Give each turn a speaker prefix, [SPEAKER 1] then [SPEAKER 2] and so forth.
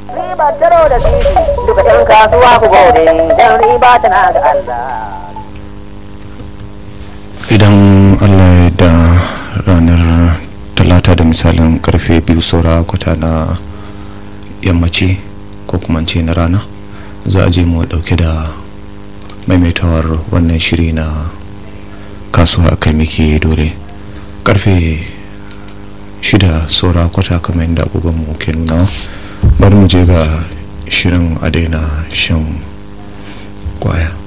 [SPEAKER 1] riba taro da sisi duka yan kasuwa ku gode dan riba tana ga Allah
[SPEAKER 2] idan allah ya da ranar talata da misalin karfe biyu saura kwata na yammaci ko kuma ce na rana za a je mu dauke da maimaitawar wannan shiri na kasuwa kai muke dole karfe shida saura kwata kamar yadda agogon mu ke nuna bari mu je ga shirin a daina shan kwaya